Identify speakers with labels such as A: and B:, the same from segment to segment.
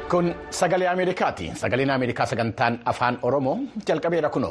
A: Kun sagalee Ameerikaati. Sagaleen Ameerikaa sagantaan afaan Oromoo jalqabeera kunoo.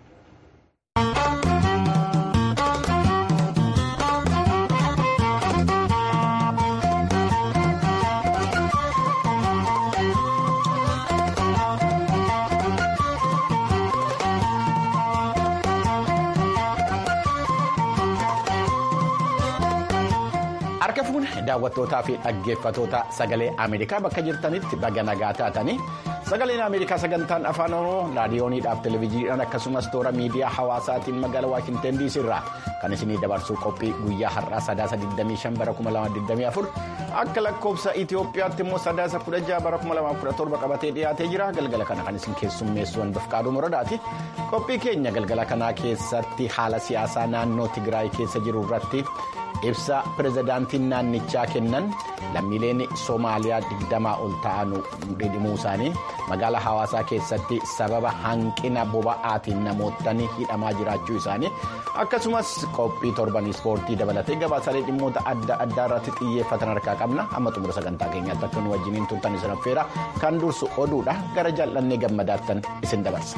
A: Harka fuune daawwattootaa fi dhaggeeffatoota sagalee Ameerikaa bakka jirtanitti baga nagaa taatanii sagaleen Ameerikaa sagantaan afaan Oromoo raadiyooniidhaaf televezyiiniidhaan akkasumas toora miidiyaa hawaasaatiin magaalaa Waashinten DC irraa kan isinii dabarsuu qophii guyyaa har'aa sadaasa 25 bara 2024 akka lakkoofsa Itoophiyaatti immoo sadaasa 16 bara 2017 qabatee dhiyaatee jira galgala kana kan isin keessummeessu hanbaf qaaduu moradaati qophii keenya galgala kanaa keessatti haala siyaasaa naannoo Tigraay keessa jiru irratti. ibsa pirezidaantiin naannichaa kennan lammiileen soomaaliyaa digdamaa ol ta'an dhidhimuu isaanii magaalaa hawaasaa keessatti sababa hanqina boba'aatiin namootni hidhamaa jiraachuu isaanii akkasumas qophii torban ispoortii dabalatee gabaasaalee dhimmoota adda addaa irratti xiyyeeffatan harkaa qabna amma xumura sagantaa keenyaatti akka nu wajjiniin turtan isin affeera kan dursu oduudha gara jaallannee gammadaattan isin dabarsa.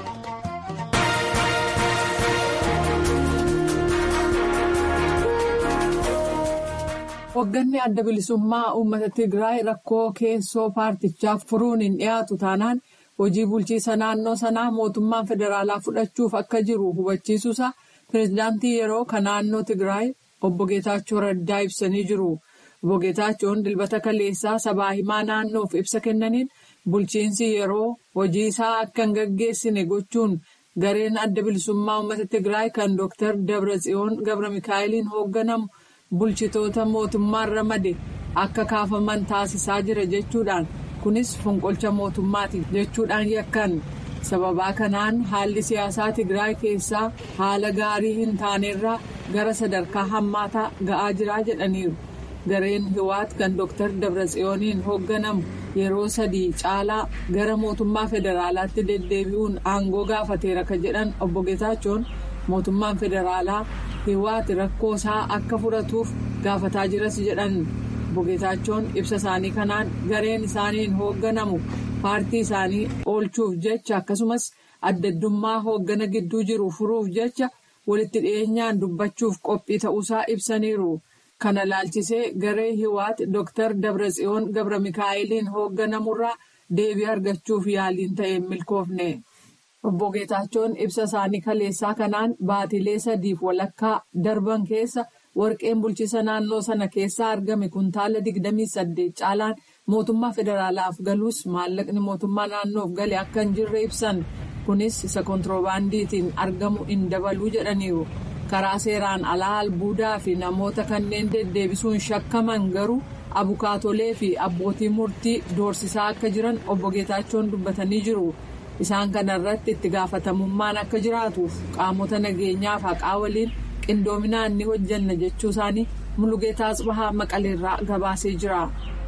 B: Hoogganni adda bilisummaa uummata Tigraay rakkoo keessoo paartichaaf furuun hin dhiyaatu taanaan hojii bulchiisa naannoo sanaa mootummaan federaalaa fudhachuuf akka jiru hubachiisuusaa pireezidaantii yeroo kan naannoo Tigraay obbo Geetaachoo Raddaa ibsanii jiru. Obbo Geetaachoon dilbata kaleessaa sabaa himaa naannoof ibsa kennaniin bulchiinsi yeroo hojii isaa akka hin gaggeessine gochuun gareen adda bilisummaa uummata Tigraay kan Dr. Dabratsiyoon Gabra Mikaa'eliin hoogganamu. bulchitoota mootummaan ramade akka kaafaman taasisaa jira jechuudhaan kunis fonqolcha mootummaati jechuudhaan yakkan sababaa kanaan haalli siyaasaa tigraay keessaa haala gaarii hin taanerraa gara sadarkaa hammaataa ga'aa jira jedhaniiru gareen hiwaat kan dr dabratsiyooniin hoogganamu yeroo sadii caalaa gara mootummaa federaalaatti deddeebi'uun aangoo gaafateera kan jedhan obbo Geetaachoon mootummaan federaalaa. hiwaati rakkoo isaa akka furatuuf gaafataa jiras jedhan obbo Geetaachoon ibsa isaanii kanaan gareen isaaniin hoogganamu paartii isaanii oolchuuf jecha akkasumas addaddummaa hooggana gidduu jiru furuuf jecha walitti dhiyeenyaan dubbachuuf qophii ta'uusaa ibsaniiru kana laalchisee garee hiwaati Dr. Dabratsiyoon Gabra Mikaa'eliin hoogganamurraa deebii argachuuf yaaliin ta'e milkoofne. Obbo Geetaachoon ibsa isaanii kaleessaa kanaan baatilee sadiif walakkaa darban keessa warqeen bulchiisa naannoo sana keessaa argame kuntaala 28 caalaan mootummaa federaalaaf galuus maallaqni mootummaa naannoof gale akka hin jirre ibsan kunis isa kontiroobaandiitiin argamu hin dabaluu jedhaniiru karaa seeraan alaa albuudaa fi namoota kanneen deddeebisuun shakkaman garuu abukaatolee fi abbootii murtii doorsisaa akka jiran obbo Geetaachoon dubbatanii jiru. Isaan kana irratti itti gaafatamummaan akka jiraatuuf qaamota nageenyaaf haqaa waliin qindoominaan ni hojjanna jechuu isaanii Mulugeetaa Asbahaa Maqaleerraa gabaasee jira.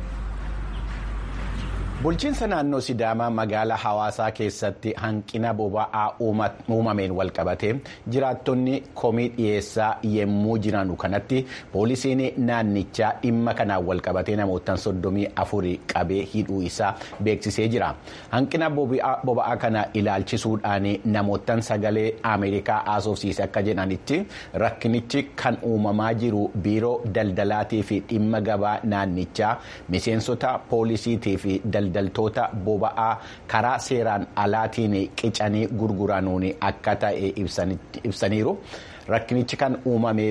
A: Bulchiinsa naannoo Sidaamaa magaalaa hawaasaa keessatti hanqina boba'aa uumameen walqabatee jiraattonni komii dhiyeessaa yemmuu jiran kanatti poolisiin naannichaa dhimma kanaan walqabatee namoota soddomii afurii qabee hidhuu isaa beeksisee jira. Hanqina boba'aa kana ilaalchisuudhaan namoota sagalee Ameerikaa haasofsiise akka jedhanitti rakkinichi kan uumamaa jiru biiroo daldalaatii fi dhimma gabaa naannichaa miseensota poolisiitii fi daldaltoota boba'aa karaa seeraan alaatiin qicanii gurguranuun akka ta'e ibsaniiru rakkinichi kan uumame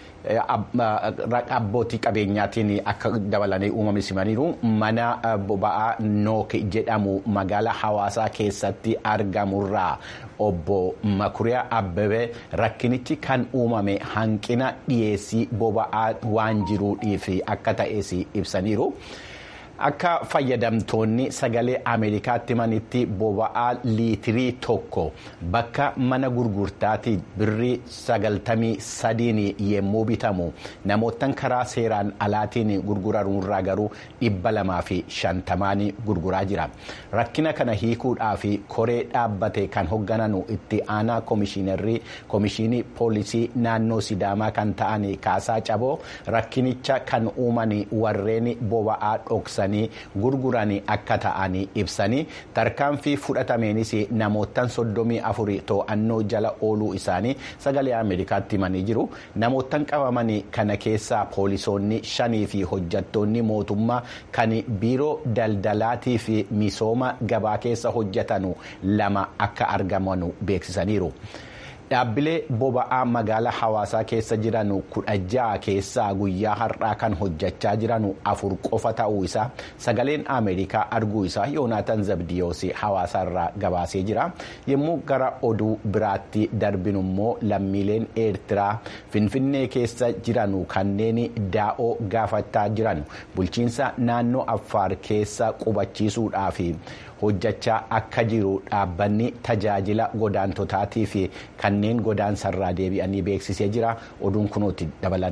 A: abbootii qabeenyaatiin akka dabalanii uumame simaniiru mana boba'aa nook jedhamu magaalaa hawaasaa keessatti argamurraa obbo Makuriyaa Abbabee rakkinichi kan uumame hanqina dhiyeessii boba'aa waan jiruudhiif akka ta'es ibsaniiru. Akka fayyadamtoonni sagalee Ameerikaatti himanitti boba'aa liitirii tokko bakka mana gurgurtaatti birrii sagaltamii sadiin yemmuu bitamu namoota karaa seeraan alaatiin gurguranurraa garuu dhibba lamaa fi shantamaan gurguraa jira. Rakkina kana hiikuudhaaf koree dhaabbate kan hooggananu itti aanaa koomishinarrii koomishinii poolisii naannoo Sidaamaa kan ta'an Kaasaa Caboo rakkinicha kan uuman warreen boba'aa dhoksan. bitanii gurguranii akka ta'anii ibsanii tarkaanfii fudhatameenis namootaan soddomii afurii to'annoo jala ooluu isaanii sagalee ameerikaatti himanii jiru namootaan qabamanii kana keessaa poolisoonni shanii fi hojjattoonni mootummaa kan biiroo daldalaatii fi misooma gabaa keessa hojjetanu lama akka argamanu beeksisaniiru. Dhaabbilee boba'aa magaalaa hawaasaa keessa jiran kudha ja'a keessaa guyyaa har'aa kan hojjechaa jiran afur qofa ta'uu isaa sagaleen Ameerikaa arguu isaa Yoonaataan Zabdiyoos hawaasaarraa gabaasee jira. Yommuu gara oduu biraatti darbinu immoo lammiileen Eertiraa Finfinnee keessa jiran kanneen daa'oo gaafachaa jiran bulchiinsa naannoo Affaar keessa qubachiisuudhaaf. hojjechaa akka jiru dhaabbanni tajaajila godaantotaatii fi kanneen godaansarraa deebi'anii beeksisee jira oduun kunuutti dabalan.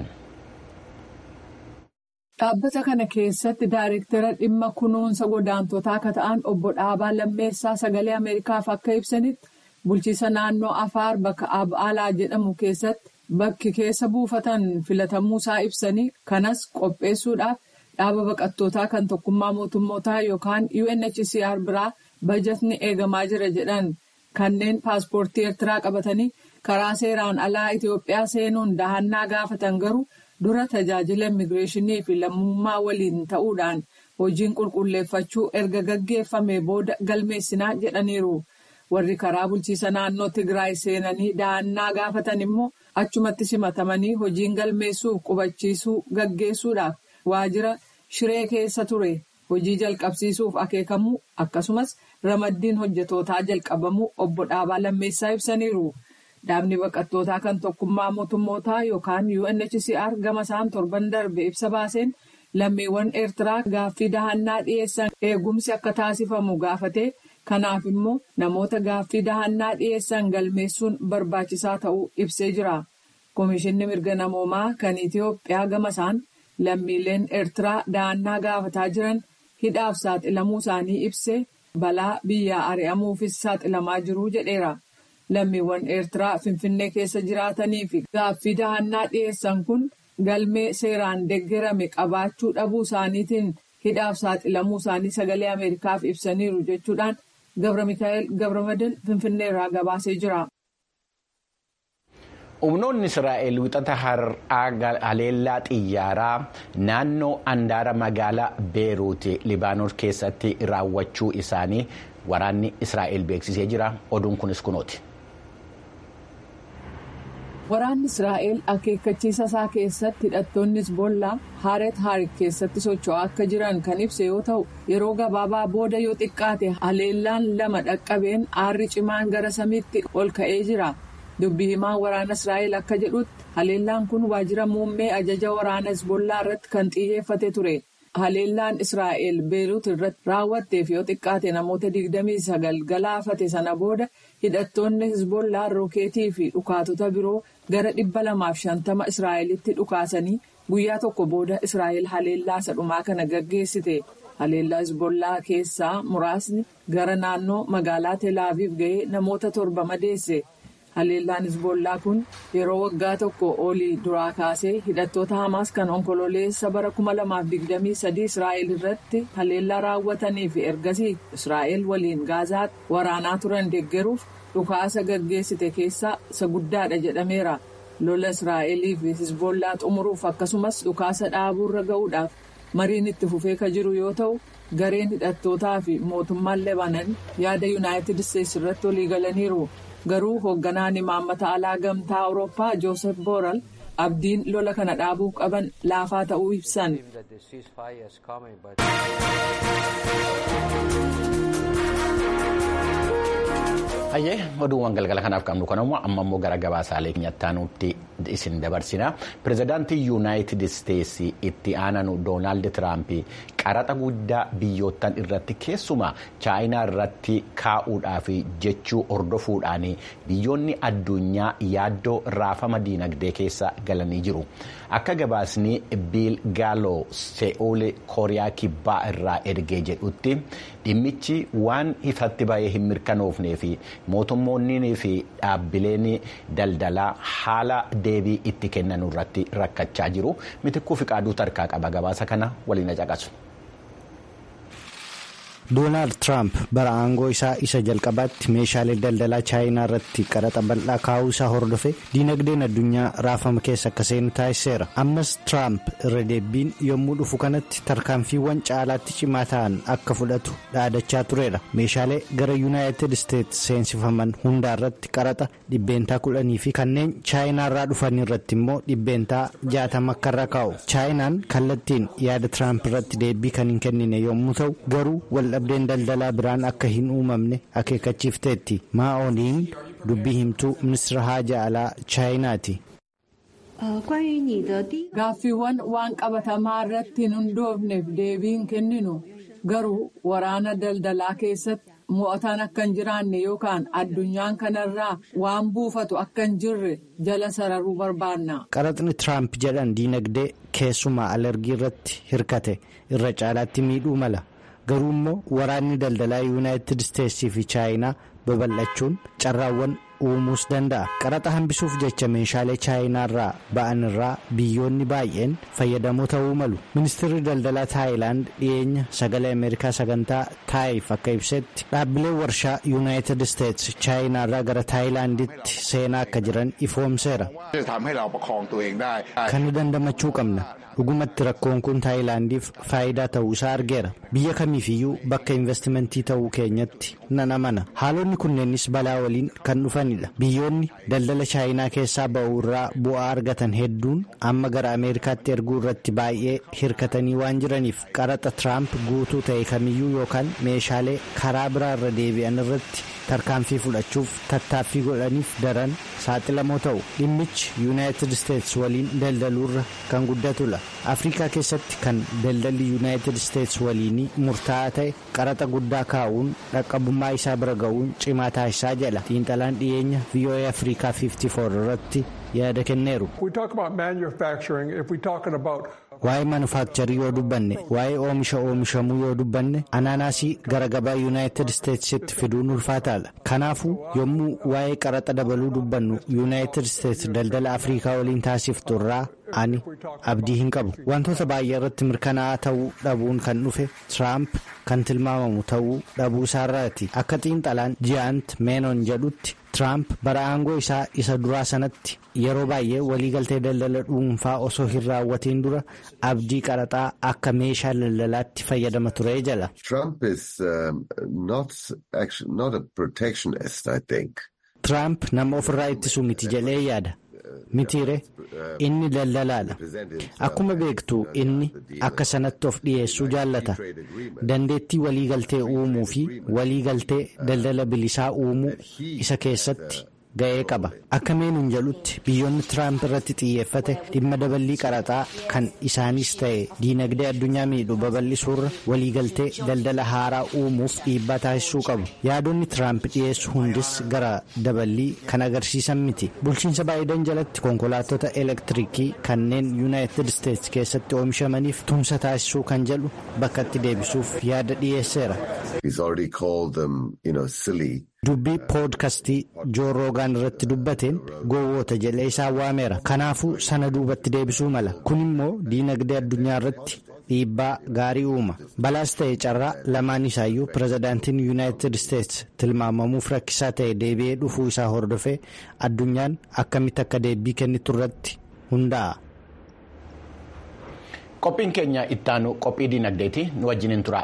B: Dhaabbata kana keessatti daayireektara dhimma kunuunsa godaantotaa akka ta'an obbo Dhaabaa Lammeessaa sagalee Ameerikaaf akka ibsanitti bulchiisa naannoo Afaar bakka Abaalaa jedhamu keessatti bakki keessa buufatan filatamuusaa ibsanii kanas qopheessuudhaaf. dhaaba baqattootaa kan tokkummaa mootummootaa yookaan UNHCR biraa bajatni eegamaa jira jedhan kanneen paaspoortii Eertiraa qabatanii karaa seeraan alaa Itoophiyaa seenuun dahannaa gaafatan garuu dura tajaajila immigireeshinii fi lammummaa waliin ta'uudhaan hojiin qulqulleeffachuu erga gaggeeffame booda galmeessinaa jedhaniiru. Warri karaa bulchiisa naannoo Tigraay seenanii dahannaa gaafatan immoo achumatti simatamanii hojiin galmeessuuf qubachiisuu gaggeessuudhaaf. waajjira shiree keessa ture hojii jalqabsiisuuf akeekamuu akkasumas ramaddiin hojjetootaa jalqabamuu obbo Dhaabaa Lammeessaa ibsaniiru. Dhaabni baqattootaa kan tokkummaa mootummootaa yookaan UNHCR gama isaan torban darbe ibsa baaseen lammiiwwan Eertiraa gaaffii dahannaa dhiyeessan eegumsi akka taasifamu gaafatee kanaaf immoo namoota gaaffii dahannaa dhiyeessan galmeessuun barbaachisaa ta'uu ibsee jira. Komishinni mirga namoomaa kan Itoophiyaa gama isaan. Lammiileen Eertiraa dahannaa gaafataa jiran hidhaaf saaxilamuu isaanii ibsee balaa biyyaa ari'amuufis saaxilamaa jiru jedheera. Lammiiwwan Eertiraa Finfinnee keessa jiraatanii fi gaaffii dahannaa dhiyeessan kun galmee seeraan deeggarame qabaachuu dhabuu isaaniitiin hidhaaf saaxilamuu isaanii sagalee Ameerikaaf ibsaniiru jechuudhaan Gabra Mikaa'el Gabramadin Finfinneerraa gabaasee jira.
A: humnoonni israa'el wixata har'aa haleellaa xiyyaaraa naannoo andaara magaalaa beeruuti libaanos keessatti raawwachuu isaanii waraanni israa'el beeksisee jira oduun kunis kunooti.
B: waraanni israa'el akeekkachiisa isaa keessatti hidhattoonni hizbollaa haaret haarik keessatti socho'aa akka jiran kan ibse yoo ta'u yeroo gabaabaa booda yoo xiqqaate haleellaan lama dhaqqabeen aarri cimaan gara samiitti ol ka'ee jira. dubbii himaan waraana israa'el akka jedhutti haleellaan kun waajjira muummee ajaja waraana hizbollaa irratti kan xiyyeeffate ture haleellaan israa'el beeruut irratti raawwatteef yoo xiqqaate namoota 29 galaafate sana booda hidhattoonni hizbollaa rookeetii fi dhukaatota biroo gara 250 israa'elitti dhukaasanii guyyaa tokko booda israa'el haleellaa sadhumaa kana gaggeessite haleellaa hizbollaa keessaa muraasni gara naannoo magaalaa teelaaviif ga'ee namoota torba madeesse. haleellaan hizbollaa kun yeroo waggaa tokko olii duraa kaasee hidhattoota hamaas kan onkololeessa bara 2023 israa'el irratti haleellaa raawwatanii fi ergasii israa'el waliin gaazaatti waraanaa turan deeggaruuf dhukaasa gaggeessite keessaa isa guddaadha jedhameera lola israa'elii fi hizbollaa xumuruuf akkasumas dhukaasa dhaabuurra ga'uudhaaf mariin itti fufee ka jiru yoo ta'u gareen hidhattootaa fi mootummaan lebanan yaada yuunaayitid isteetsi irratti walii galaniiru. garuu hoogganaan imaammata alaa gamtaa awurooppaa joosef booral abdiin lola kana dhaabuu qaban laafaa ta'uu ibsan.
A: Hayyee oduuwwan galgala kanaaf qabnu kan ammoo amma immoo gara gabaasaalee keenyatti isin dabarsina. Pireezidaantii Yuunaayitid Isteetsi itti aananu Doonaald Tiraamp qaraxa guddaa biyyoottan irratti keessumaa chaayinaa irratti kaa'uudhaaf jechuu hordofuudhaan biyyoonni addunyaa yaaddoo raafama diinagdee keessa galanii jiru. Akka gabaasni Biil Gaaloo Se'ool Kooriyaa Kibbaa irraa ergee jedhutti dhimmichi waan ifatti bahee hin mirkanoofnee fi mootummoonni fi dhaabbileen daldalaa haala deebii itti kennan irratti rakkachaa jiru. Mitikkuu fi qaaduu tarkaa qaba gabaasa kana waliin caqasu.
C: doonaald tiraamp bara aangoo isaa isa jalqabaatti meeshaalee daldalaa chaayinaa irratti qaraxa bal'aa kaa'uu isaa hordofe diinagdeen addunyaa raafama keessa akka seenu taasiseera ammas tiraamp irra deebiin yommuu dhufu kanatti tarkaanfiiwwan caalaatti cimaa ta'an akka fudhatu dhaadachaa tureera meeshaalee gara yuunaayitid isteetsi seensifaman hundaa irratti qaraxa dhibbeentaa kudhanii fi kanneen chaayinaa irraa dhufan irratti immoo dhibbeentaa jaatama akka irra kaa'u chaayinaan kallattiin yaada tiraamp irratti deebii kan hin kennine yommuu ta'u garuu waldhabdeen daldalaa biraan akka hin uumamne akeekkachiifteetti maa'ooniin dubbii himtuu ministeera haajaa alaa chaayinaati.
B: gaaffiiwwan waan qabatamaa irratti hin hundoofneef deebii hin kenninu garuu waraana daldalaa keessatti mo'ataan akka hin jiraanne yookaan addunyaan kanarraa waan buufatu akka hin jirre jala sararuu barbaanna.
C: qaraxni tiraamp jedhan diinagdee keessumaa alergii irratti hirkate irra caalaatti miidhuu mala garuu immoo waraanni daldalaa yuunaayitid isteetsii fi chaayinaa babal'achuun carraawwan uumuus danda'a qaraxa hambisuuf jecha meeshaalee chaayinaarraa ba'an irraa biyyoonni baay'een fayyadamoo ta'uu malu ministeerri daldalaa taayilaand dhiyeenya sagalee ameerikaa sagantaa taayif akka ibsetti dhaabbileen warshaa yuunaayitid isteets chaayinaarraa gara taayilaanditti seenaa akka jiran ifoomseera kana dandamachuu qabna dhugumatti rakkoon kun taayilaandiif faayidaa ta'uu isaa argeera biyya kamiifiyyuu bakka investimentii ta'uu keenyatti nan amana haalonni kunneenis balaa waliin kan dhufanidha biyyoonni daldala chaayinaa keessaa ba'uu irraa bu'aa argatan hedduun amma gara ameerikaatti erguu irratti baay'ee hirkatanii waan jiraniif qaraxa tiraamp guutuu ta'e kamiyyuu yookaan meeshaalee karaa biraa irra deebi'an irratti tarkaanfii fudhachuuf tattaaffii godhaniif daran saaxilamoo ta'u dhimmichi yuunaayitid isteets waliin daldaluurra kan guddatudha afrikaa keessatti kan daldalli yuunaayitid isteets waliinii murtaa'aa ta'e qaraxa guddaa kaa'uun dhaqqabummaa isaa bira ga'uun cimaa taasisaa jedha xiinxalaan dhiyeenya voa afrikaa 54 irratti yaada kenneeru. waa'ee manufaakcharii yoo dubbanne waa'ee oomisha oomishamuu yoo dubbanne anaanaasii gara gabaa yuunaayitid isteetsitti fiduun ulfaataadha kanaafuu yommuu waa'ee qaraxa dabaluu dubbannu yuunaayitid isteets daldala afrikaa waliin taasiftu irraa ani abdii hin qabu wantoota baay'ee irratti mirkanaa'aa ta'uu dhabuun kan dhufe tiraamp kan tilmaamamu ta'uu dhabuu isaarraati akka xiinxalaan ji'aant meenon jedhutti tiraamp bara aangoo isaa isa duraa sanatti yeroo baay'ee waliigaltee daldala dhuunfaa osoo hin raawwatiin dura abdii qaraxaa akka meeshaa daldalaatti fayyadama ture jala. Tiraamp nama ofirraa ittisuu miti jedhee yaada. mitiire inni daldalaadha akkuma beektu inni akka sanatti of dhiyeessuu jaallata dandeettii waliigaltee uumuu fi waliigaltee daldala bilisaa uumuu isa keessatti ga'ee qaba akka meenuun jedhutti biyyoonni tiraamp irratti xiyyeeffate dhimma daballii qaraxaa kan isaanis ta'e diinagdee addunyaa miidhu babal'isuurra waliigaltee daldala haaraa uumuuf dhiibbaa taasisuu qabu yaadonni tiraamp dhiyeessu hundis gara daballii kan agarsiisan miti bulchiinsa baayidan jalatti konkolaattota elektiriikii kanneen yuunaayitid isteets keessatti oomishamaniif tumsa taasisuu kan jedhu bakkatti deebisuuf yaada dhiyeesseera. dubbii poodkastii joo roogaan irratti dubbateen gowwoota jedhee isaan waameera kanaafuu sana duubatti deebisuu mala kun immoo diinagdee addunyaa irratti dhiibbaa gaarii uuma balaas ta'e carraa lamaan isaayyuu pirezidaantiin yuunaayitid isteets tilmaamamuuf rakkisaa ta'e deebi'ee dhufuu isaa hordofee addunyaan akkamitti akka deebii kennitu irratti hundaa'a.
A: qophiin keenya ittaanu qophii diinagdeeti nu wajjiniin tura.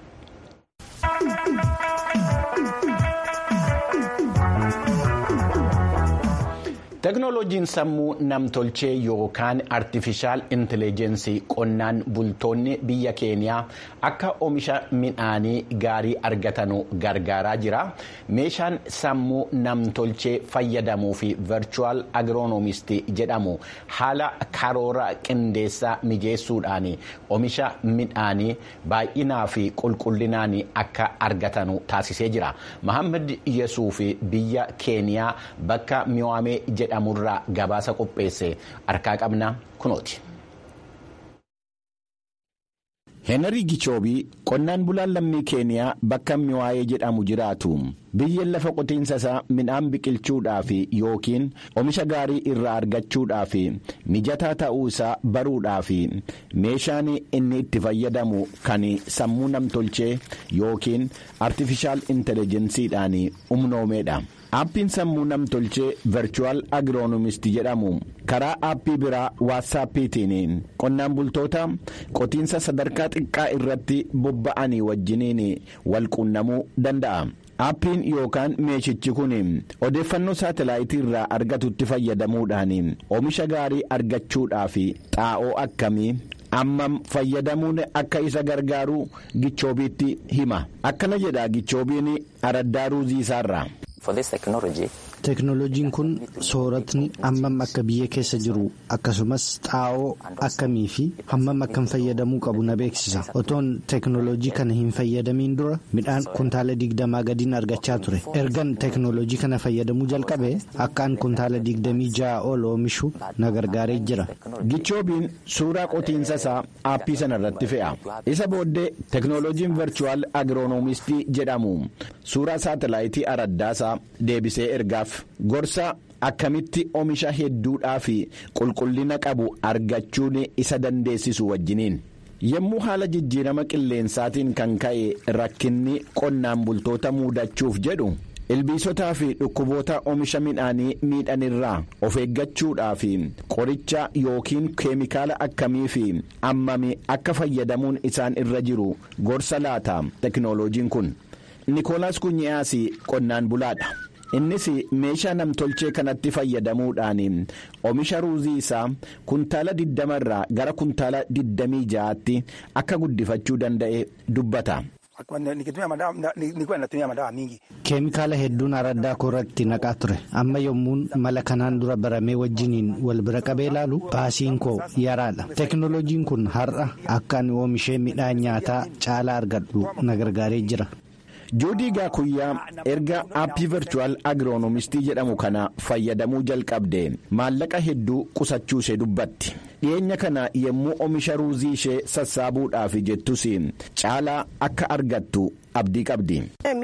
A: teknooloojiin sammuu namtolchee yookaan artifishaal intelligensii qonnaan bultoonni biyya keeniyaa akka oomisha midhaanii gaarii argatanu gargaaraa jira meeshaan sammuu namtolchee fayyadamuu fi virchuwal agiroonomistii jedhamu haala karoora qindeessaa mijeessuudhaan oomisha midhaanii baay'inaa fi qulqullinaan akka argatanu taasisee jira mahammad yesuuf biyya keeniyaa bakka mi'aamee jedhamurraa gabaasa qopheesse harkaa qabna kunooti. Heenarii Gichoobii qonnaan bulaan lammii keeniyaa bakka miwaayee jedhamu jiraatu biyyeen lafa qotiinsa isaa midhaan biqilchuudhaaf yookiin oomisha gaarii irraa argachuudhaaf mijataa ta'uu isaa baruudhaaf meeshaan inni itti fayyadamu kan sammuu namtolchee yookiin artifishaal intelejensiidhaan humnoomeedha. aappiin sammuu namtolchee virchuwal agiroonomistii jedhamu karaa aappii biraa waatsaappiitiin qonnaan bultoota qotiinsa sadarkaa xiqqaa irratti bobba'anii wajjiniin wal quunnamuu danda'a. aappiin yookaan meeshichi kun odeeffannoo saatalaayitii irraa argatutti fayyadamuudhaan oomisha gaarii argachuudhaaf xaa'oo akkamii ammam fayyadamuun akka isa gargaaru gichoobiitti hima akkana jedha gichoobiin araddaa ruuzii isaarraa.
C: Teknooloojiin kun sooratni hammam akka biyya keessa jiru akkasumas xaa'oo akkamii fi hammam akkam fayyadamuu qabu na beeksisa. Otoon teknooloojii kana hin fayyadamiin dura midhaan kuntaala digdamaa gadiin argachaa ture. Ergan teknooloojii kana fayyadamuu jalqabe akkaan kuntaala digdamii ja'a ol oomishu na gargaaree jira.
A: Gichoobiin suuraa qotiinsa isaa aappii sana irratti fe'a. Isa booddee teknooloojiin virchuwal agiroonomistii jedhamu suuraa saatalaayitii araddaasaa deebisee ergaaf. gorsa akkamitti oomisha hedduudhaa fi qulqullina qabu argachuun isa dandeessisu wajjiniin yommuu haala jijjiirama qilleensaatiin kan ka'e rakkinni qonnaan bultoota muudachuuf jedhu ilbiisotaa fi dhukkuboota oomisha midhaanii miidhanirraa of eeggachuudhaaf qoricha yookiin keemikaala akkamii fi ammami akka fayyadamuun isaan irra jiru gorsa laata teknooloojiin kun nikoolaas kunyi'aas qonnaan bulaadha. innis meeshaa namtolchee kanatti fayyadamuudhaan oomisha ruuzii isaa kuntaala 20 irraa gara kuntaala 26tti akka guddifachuu danda'e dubbata.
C: keemikaala hedduun araddaa koorratti naqaa ture amma yommuun mala kanaan dura baramee wajjiniin wal bira qabee ilaalu baasiin koo yaraadha teknooloojiin kun har'a akka ani oomishee midhaan nyaataa caalaa argadhu na gargaaree jira.
A: joodii gaakuyyaa erga aappii virchuwal agiroonomistii jedhamu kana fayyadamuu jalqabde maallaqa hedduu qusachuu ishee dubbatti dhiyeenya kana yommuu oomisha ruuzii ishee sassaabuudhaaf jettus caalaa akka argattu abdii qabdi.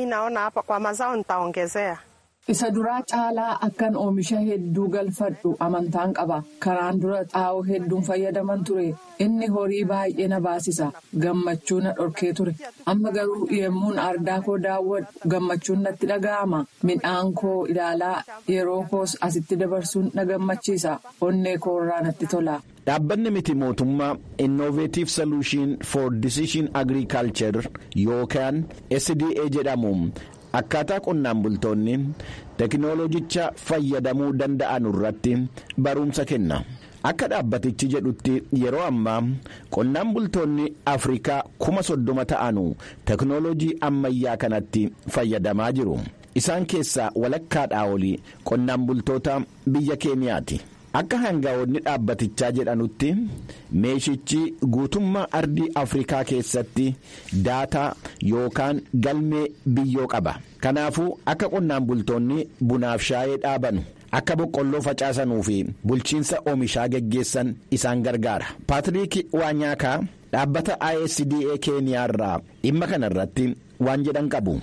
B: Isa duraa caalaa akkan oomisha hedduu galfadhu amantaan qaba. Karaan dura xaa'oo hedduun fayyadaman ture. Inni horii baay'ee na baasisa. Gammachuu na dhorkee ture. Amma garuu yemmuun ardaa koo daawwadhu gammachuun natti dhaga'ama. Midhaan koo ilaalaa yeroo koos asitti dabarsuun na gammachiisa. Onnee koo irraa natti tola.
A: Dhaabbanni miti mootummaa Innovative Solution for Decision Agriculture yookaan SDA jedhamu. akkaataa qonnaan bultoonni teknooloojicha fayyadamuu danda'an irratti barumsa kenna akka dhaabbatichi jedhutti yeroo ammaa qonnaan bultoonni afrikaa kuma soddoma ta'anu teknooloojii ammayyaa kanatti fayyadamaa jiru isaan keessaa walakkaadhaa olii qonnaan bultoota biyya keeniyaati. akka hangaa'onni dhaabbatichaa jedhanutti meeshichi guutummaa ardii afrikaa keessatti daataa yookaan galmee biyyoo qaba kanaafuu akka qonnaan bultoonni bunaaf shaayee dhaabanu akka boqqolloo facaasanuu fi bulchiinsa oomishaa geggeessan isaan gargaara paatiriik waanyaakaa dhaabbata isda keeniyaa irraa dhimma kana irratti waan jedhan qabu.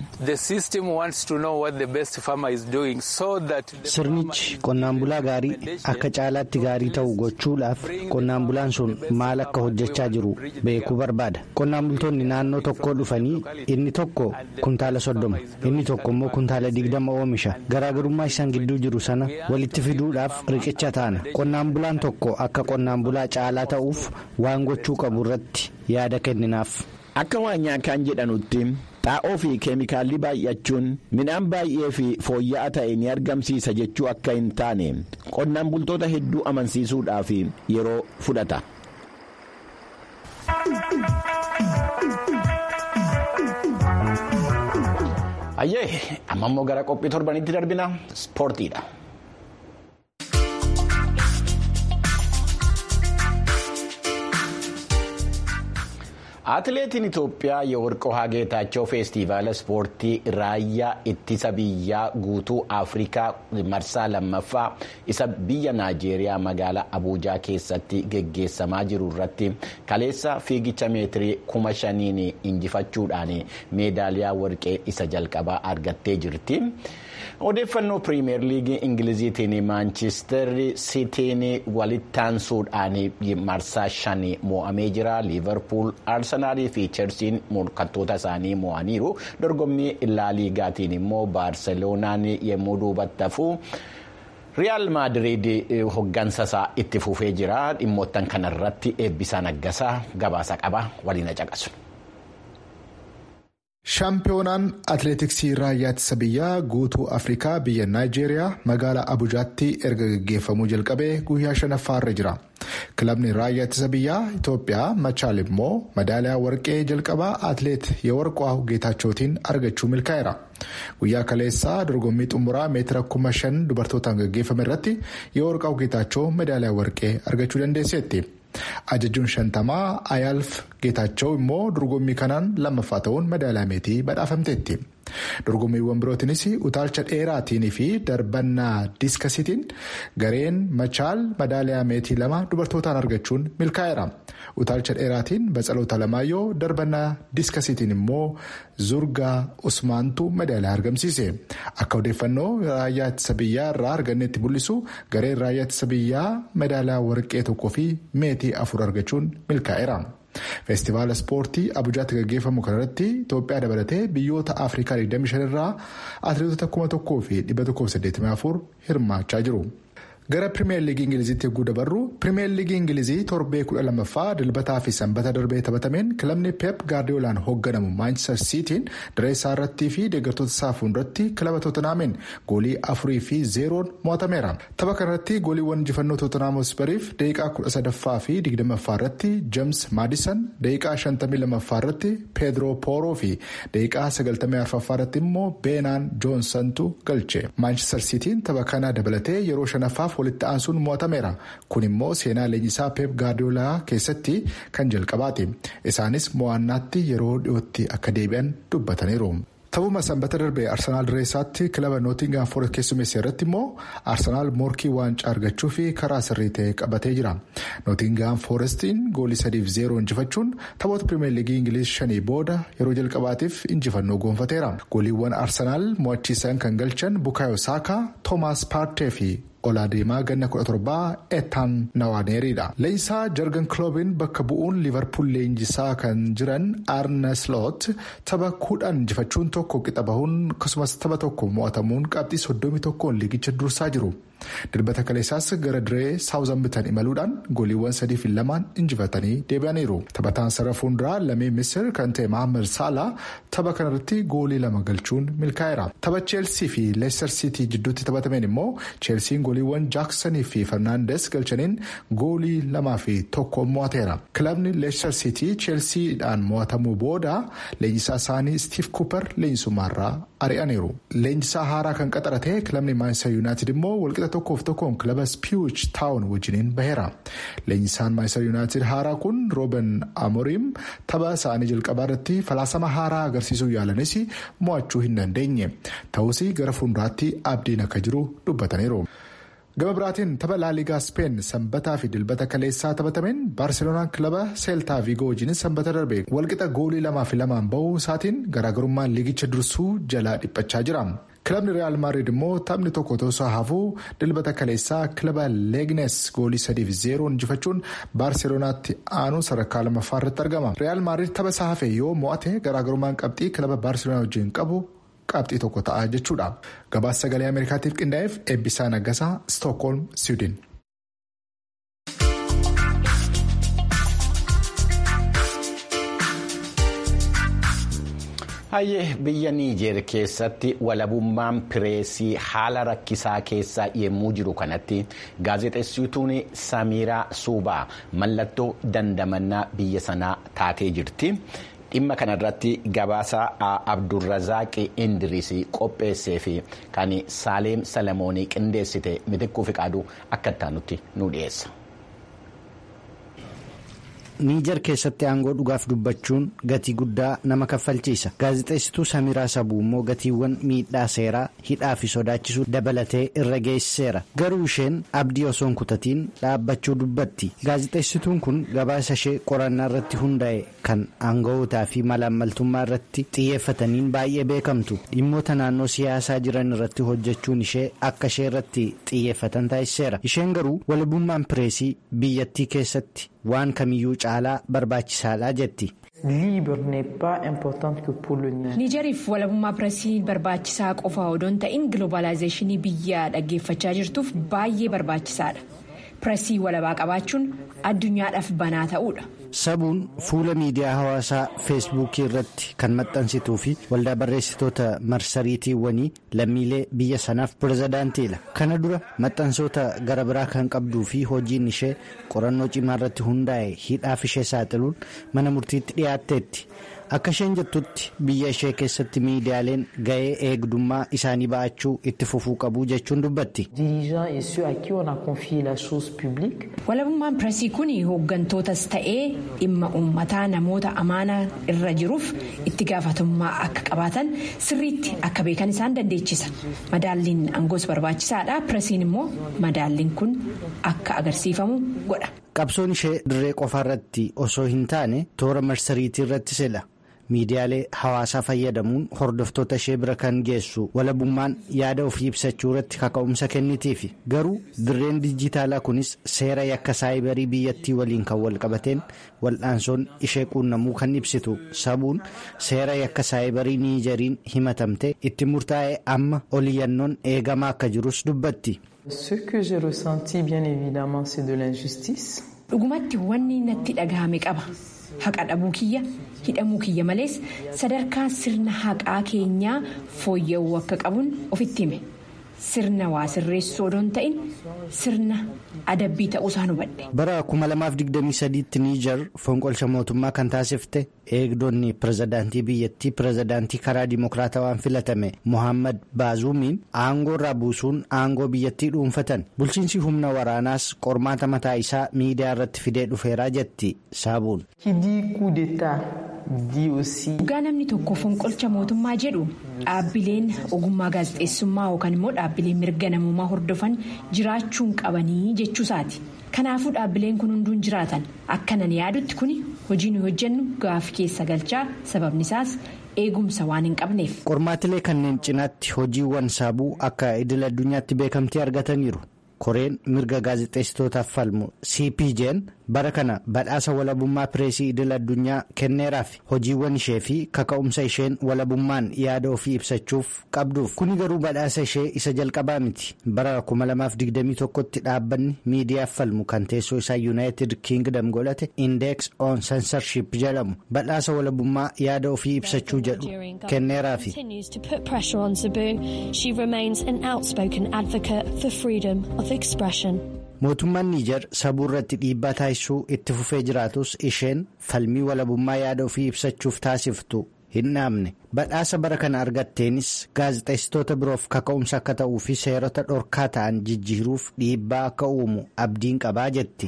C: sirnichi qonnaan bulaa gaarii akka caalaatti gaarii ta'u gochuudhaaf qonnaan bulaan sun maal akka hojjechaa jiru beekuu barbaada qonnaan bultoonni naannoo tokkoo dhufanii inni tokko kuntaala soddoma inni tokko immoo kuntaala digdama oomisha garaagarummaa isaan gidduu jiru sana walitti fiduudhaaf riqicha taana qonnaan bulaan tokko akka qonnaan bulaa caalaa ta'uuf waan gochuu qabu irratti yaada kenninaaf.
A: akka waanyaakaan jedhanutti xaa'oo fi keemikaalli baay'achuun midhaan baay'ee fi fooyya'aa ta'e ni argamsiisa jechuu akka hin taane qonnaan bultoota hedduu amansiisuudhaaf yeroo fudhata. ayyee amma immoo gara qophii torbanitti darbina ispoortiidha. Atileetiin Itoophiyaa Yeworqoo Geetaachoo feestivaala ispoortii raayyaa ittisa biyyaa guutuu Afrikaa marsaa lammaffaa isa biyya Naajeeriyaa magaalaa Abuujaa keessatti geggeessamaa jiru irratti kaleessa fiigicha meetirii kuma shaniin injifachuudhaan meedaaliyaa warqee isa jalqabaa argattee jirti. Odeeffannoo piriimeer liigii Ingiliziitiin Maanchister Sitiin walittaansuudhaan marsaa shanii mo'amee jira. Liivarpuul, Arsenaalii fi Cheelsiin morkattoota isaanii mo'aniiru. Dorgommii laaliigaatiin immoo Baarseloonaan yommuu duubatti hafu. Riyaal Maadiriid hoggansa isaa itti fufee jira. Dhimmoottan kanarratti eebbisaa naggasaa gabaasa qaba. Waliin caqasu.
D: Shaampiyoonaan atileetiksii raayyaa ittisa biyyaa guutuu Afrikaa biyya Naayijeeriyaa magaalaa Abujaatti erga gaggeeffamuu jalqabee guyyaa shanaffaarra jira. Kilabni raayyaa ittisa biyyaa Itoophiyaa Machaal immoo madaaliyaa warqee jalqabaa atileet Yeworqoo Geetaachootiin argachuu milkaa'eera. Guyyaa kaleessaa dorgommii xumuraa meetira kuma shan dubartootaan gaggeeffame irratti Yeworqoo Geetaachoo madaaliyaa warqee argachuu dandeesseetti. Ajajuun shantamaa Ayaalf Geetaachoo immoo dorgommii kanaan lammaffaa ta'uun madaaliyaa meetii badhaafamteetti. Dorgommiiwwan birootiinis utaalcha dheeraatiin fi darbannaa diiskasiitiin gareen machaal madaaliyaa meetii lama dubartootaan argachuun milkaa'eera. Utaalcha dheeraatiin Batsaloota Lamaayyoo darbannaa diiskasiitiin immoo Zurgaa Usmaantu madaaliyaa argamsiise. Akka odeeffannoo raayyaa ittisa biyyaa irraa arganneetti mul'isu gareen raayyaa ittisa biyyaa madaaliyaa warqee tokkoo fi meetii afur argachuun milkaa'eera. Feestivaala ispoortii Abujaatti gaggeeffamu kanarratti Itoophiyaa dabalatee biyyoota Afrikaa 25 irraa atileetota 1184 hirmaachaa jiru. Gara Pirimeer Liigii Ingiliziitti yogguu dabarru Pirimeer Liigii Ingilizii torbee kudha lammaffaa dilbataa fi sanbata darbee taphatameen kilabni Pep Gaardiyoolaan hoogganamu Maanchister Siitiin direessaa irrattii fi deeggartoota isaa fuulduratti kilaba Tootanaamin goolii afurii fi zeeroon mo'atameera. Tapha kanarratti gooliiwwan injifannoo Tootanaamus bariif daqiiqaa kudha sadaffaa fi digdamaffaa irratti James Maadisan daqiiqaa shantamii lammaffaa irratti Peedroo Pooroo fi daqiiqaa sagaltamii arfaffaa irratti immoo Beenaan Joonsantu galche. Maanchister Siitiin tapha kana dabalatee yeroo shanaffaaf walitti aansuun mo'atameera kun immoo seenaa leenjisaa peep gaardiyoolaa keessatti kan jalqabaati isaanis mo'annaatti yeroo dhiyootti akka deebi'an dubbataniiru. Taphuma sanbata darbee Arsenaal Direessaatti kilaba Nootingaam Foorest keessummeessee irratti immoo Arsenaal morkii waancaa argachuu fi karaa sirrii ta'e qabatee jira. Nootingaam Foorestiin goolii sadiif zeeroo injifachuun taphoota Pirimeer Liigii Ingiliz shanii booda yeroo jalqabaatiif injifannoo goonfateera. Gooliiwwan Arsenaal mo'achiisan kan galchan Bukaayo Saakaa, Toomaas Paartee fi olaadeemaa ganna kudha torbaa eetaan nawaaneeriidha. Leenjisaa jargan kiloobiin bakka bu'uun liverpool leenjisaa kan jiran arne sloot tapha kudhan injifachuun tokko qixa bahuun akkasumas tapha tokko mo'atamuun qabxii soddomii tokkoon liigicha dursaa jiru. Dirbata kaleessaas gara diree saawuzambitan imaluudhaan gooliiwwan sadii fi lamaan injifatanii deebi'aniiru. Taphataan sarara fuulduraa lamee misir kan ta'e Mahammad Saalaa tapha kanarratti goolii lama galchuun milkaa'eera. Tapha Cheelsii fi Leicester City jidduutti taphatameen immoo Cheelsiin gooliiwwan Jaaksanii fi Fernandes galchaniin goolii lamaa fi tokko mo'ateera. Kilabni Leicester City Cheelsiidhaan mo'atamuu booda leenjisaa isaanii Steve Cooper leenjisummaarraa ari'aniiru. Leenjisaa haaraa kan qaxarate kilabni Manchester United immoo walqixa tokkoof tokkoon kilaba Spiich Taawun wajjiniin baheera. Leenjisaan Manchester United haaraa kun Rooben Amorim tapha isaanii jalqabaa irratti falaasama haaraa agarsiisuu yaalanis mo'achuu hin dandeenye. Ta'us gara fuulduraatti abdiin akka jiru dubbataniiru. Gama biraatiin tapha laaligaa Speen sanbataa fi dilbata kaleessaa taphatameen Baarseloonaan kilaba Seeltaa Viigoo wajjin sanbata darbe walqixa goolii lamaa fi lamaan bahuu isaatiin garaagarummaan liigicha dursuu jalaa dhiphachaa jira. Kilabni Real Madrid immoo taphni tokko osoo hafuu dilbata kaleessaa kilaba Leegnes goolii sadiif zeeroon injifachuun Baarseloonaatti aanuu sadarkaa lammaffaa irratti argama. Real Madrid tapha isaa hafe yoo mo'ate garaagarummaan qabxii kilaba Baarseloonaa wajjin qabu qabxii tokko ta'a jechuudha. Gabaasa sagalee Ameerikaatiif qindaa'eef eebbisaa naggasaa Stookholm, Siwiidin.
A: Hayyee biyya Niijeer keessatti walabummaan pireesii haala rakkisaa keessa yemmuu jiru kanatti gaazexeessituun Samiraa Suubaa mallattoo dandamannaa biyya sanaa taatee jirti. Dhimma kanarratti gabaasa Abdurrazaaq Indiris qopheessee fi kan Saaleem Salamoonii qindeessite mitikkuu fi qaaduu akka itti nu dhiyeessa.
C: niijar keessatti aangoo dhugaaf dubbachuun gatii guddaa nama kaffalchiisa gaazexeessituu samiraa sabuu immoo gatiiwwan miidhaa seeraa hidhaa fi sodaachisuu dabalatee irra geessiseera garuu isheen abdii osoo hin kutatiin dhaabbachuu dubbatti gaazexeessituun kun gabaasa ishee qorannaa irratti hundaa'e kan aanga'ootaa fi malaammaltummaa irratti xiyyeeffataniin baay'ee beekamtu dhimmoota naannoo siyaasaa jiran irratti hojjechuun ishee akka ishee irratti xiyyeeffatan taasiseera isheen garuu walabummaan pireesii biyyattii keessatti waan kamiyyuu caalaa barbaachisaadha jetti.
E: niijeriif walabummaa pireesii barbaachisaa qofa odoo hin ta'in giloobaalaayizeeshinii biyya dhaggeeffachaa jirtuuf baay'ee barbaachisaadha pireesii walabaa qabaachuun addunyaadhaaf banaa ta'uudha.
C: sabuun fuula miidiyaa hawaasaa feesbuukii irratti kan maxxansituu fi waldaa barreessitoota marsariitiiwwanii lammiilee biyya sanaaf pirezidaantiidha kana dura maxxansoota gara biraa kan qabduu fi hojiin ishee qorannoo cimaa irratti hundaa'e hidhaaf ishee saaxiluun mana murtiitti dhiyaatteetti akka isheen jettutti biyya ishee keessatti miidiyaaleen ga'ee eegdummaa isaanii ba'achuu itti fufuu qabu jechuun dubbatti.
E: walabummaan pireesii kun hooggantootas ta'ee dhimma uummataa namoota amaanaa irra jiruuf itti gaafatamummaa akka qabaatan sirriitti akka beekan isaan dandeechisa madaalliin aangoos barbaachisaadha pireesiin immoo madaalliin kun akka agarsiifamu godha.
C: qabsoon ishee dirree qofaarratti osoo hin taane toora marsariitii irratti sila. miidiyaalee hawaasaa fayyadamuun hordoftoota ishee bira kan geessu walabummaan yaada ofii ibsachuu irratti kaka'umsa kennitiifi garuu dirreen dijitaalaa kunis seera yakka saayibarii biyyattii waliin kan wal qabateen wal'aansoon ishee quunnamuu kan ibsitu sabuun seera yakka saayibarii niijeriin himatamte itti murtaa'e amma oliyyannoon eegamaa akka jirus dubbatti.
E: dhugumatti wanni natti dhagahame qaba. haqa dhabuu kiyya hidhamuu kiyya malees sadarkaa sirna haqaa keenyaa fooyya'uu akka qabuun ofitti hime sirna waa sirreessuu odoo hin ta'in sirna adabbii ta'uusaa hubadhe.
C: bara 2023tti niijar fonqolcha mootummaa kan taasifte eegdonni pirezidaantii biyyattii pirezidaantii karaa dimokiraatawaan filatame mohaammed baazuumiin aangoo irraa buusuun aangoo biyyattii dhuunfatan bulchiinsi humna waraanaas qormaata mataa isaa miidiyaa irratti fidee dhufeeraa jetti saabuun.
E: dhugaa namni tokko fonqolcha mootummaa jedhu dhaabbileen ogummaa gaazexeessummaa yookaan immoo dhaabbileen mirga namummaa hordofan jiraachuun qabanii jechuusaati. kanaafuu dhaabbileen kun hunduun jiraatan akkanan yaadutti kun hojii nuyi hojjennu gaaffii keessa galchaa sababni isaas eegumsa waan hin qabneef.
C: qormaatilee kanneen cinaatti hojiiwwan saabuu akka idil addunyaatti beekamtii argataniiru koreen mirga gaazexeessitootaaf falmu cpj'n bara kana badhaasa walabummaa pireesii idil addunyaa kenneeraaf hojiiwwan ishee fi kaka'umsa isheen walabummaan yaada ofii ibsachuuf qabduuf kuni garuu badhaasa ishee isa jalqabaa miti bara 2021tti dhaabbanni miidiyaaf falmu kan teessoo isaa yuunaayitid kiingdam godhate indeeks on sensorship jedhamu badhaasa walabummaa yaada ofii ibsachuu jedhu kenneeraafi. mootummaan niijar sabuu irratti dhiibbaa taasisuu itti fufee jiraatus isheen falmii walabummaa yaada ofii ibsachuuf taasiftu hin dhaabne badhaasa bara kana argatteenis gaazexeessitoota biroof kaka'umsa akka ta'uu fi seerota dhorkaa ta'an jijjiiruuf dhiibbaa akka uumu abdiin qabaa jetti.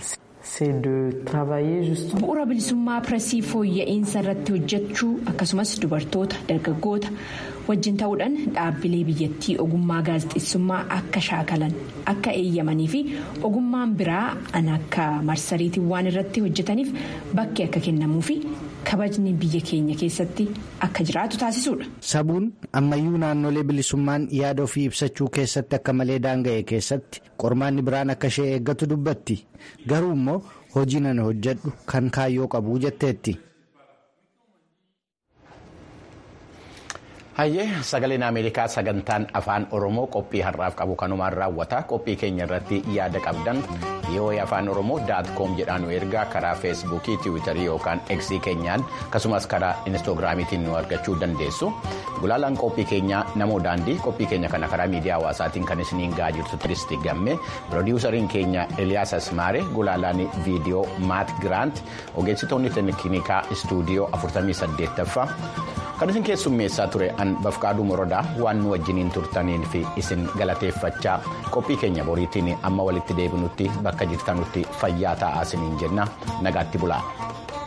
E: bu'uura bilisummaa pireesii fooyya'insa irratti hojjechuu akkasumas dubartoota dargaggoota wajjin ta'uudhaan dhaabbilee biyyattii ogummaa gaazexeessummaa akka shaakalan akka eeyyamanii fi ogummaan biraa an akka marsariitiiwwan irratti hojjetaniif bakki akka kennamuu fi kabajni biyya keenya keessatti akka jiraatu taasisuudha.
C: sabuun ammayyuu naannolee bilisummaan yaada ofii ibsachuu keessatti akka malee daanga'e keessatti qormaanni biraan akka ishee eeggatu dubbatti garuu immoo hojii nan hojjedhu kan kaayyoo qabu jetteetti.
A: hayyee sagaleen ameerikaa sagantaan afaan oromoo qophii har'aaf qabu kanumaan raawwata qophii keenya irratti yaada qabdan yoo afaan oromoo daat koom jedhaan nu ergaa karaa feesbuukii tiwiitarii yookaan eksii keenyaan akkasumas karaa inistoogiraamiitiin nu argachuu dandeessu gulaalaan qophii keenyaa namoo daandii qophii keenya kana karaa miidiyaa hawaasaatiin kan isiniin ga'aa jirtu turisti gamme piroodiwusariin keenya eliyaas asmaare gulaalaan viidiyoo maat giraant ogeessitoonni teeknikaa istuudiyoo 48ffaa kan isin keessummeessaa ture an bafqaaduu morodaa waan nu wajjiniin turtaniin fi isin galateeffachaa qophii keenya boriitiin amma walitti deebinutti bakka jirtanutti fayyaa ta'aa isiniin jenna nagaatti bulaa.